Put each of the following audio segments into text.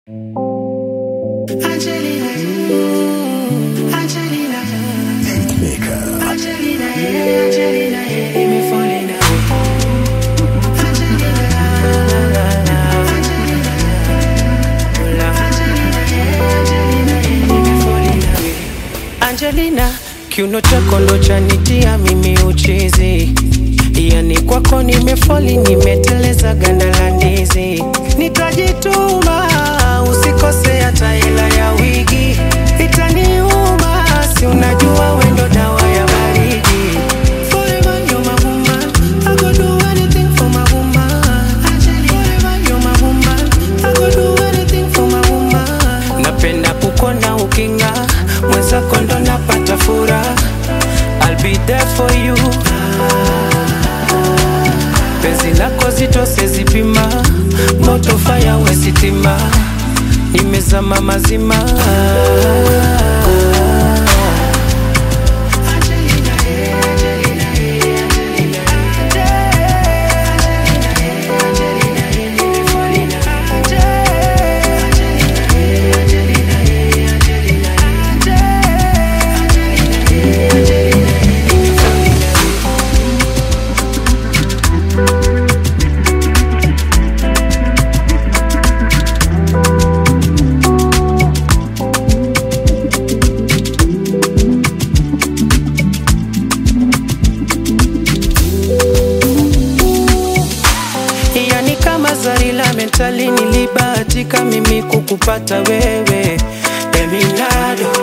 Angelina, Angelina, Angelina, yeah, Angelina, yeah, let me fall in love. Angelina, Angelina, yeah, Angelina, yeah, let me fall in love. Angelina, kiuno chako ndo chanitia mimi uchizi, yani kwako nimefoli, nimeteleza ganda la ndizi, nitajituma usikose hata hela ya wigi, itaniuma si unajua wendo dawa ya baridi. Forever you're my woman, I go do anything for my woman. Forever you're my woman, I go do anything for my woman. Napenda kukona ukinga, mwenzako ndo napata furaha. I'll be there for you. Penzi lako zito sezipima, moto fire wesitima, nimezama mazima. yani kama zari la mentali nilibahatika mimi kukupata wewe Eminado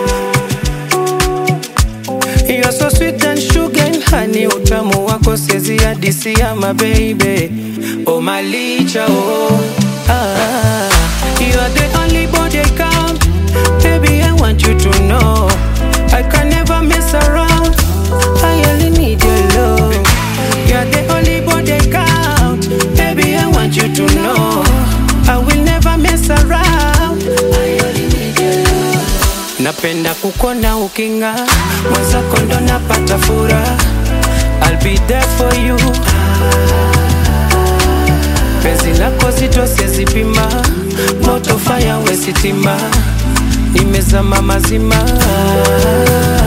You're so sweet and sugar and honey utamu wako sezi hadisi ya mababy Oh malicha oh ah, You are the only body I count Baby I want you to know I can never mess around I only need your love You're the only body I count Baby I want you to know I will never mess around I only need your love Napenda kukona ukinga mwenzako ndo napata furaha I'll be there for you Penzi lako zito sezipima moto fire wesitima nimezama mazima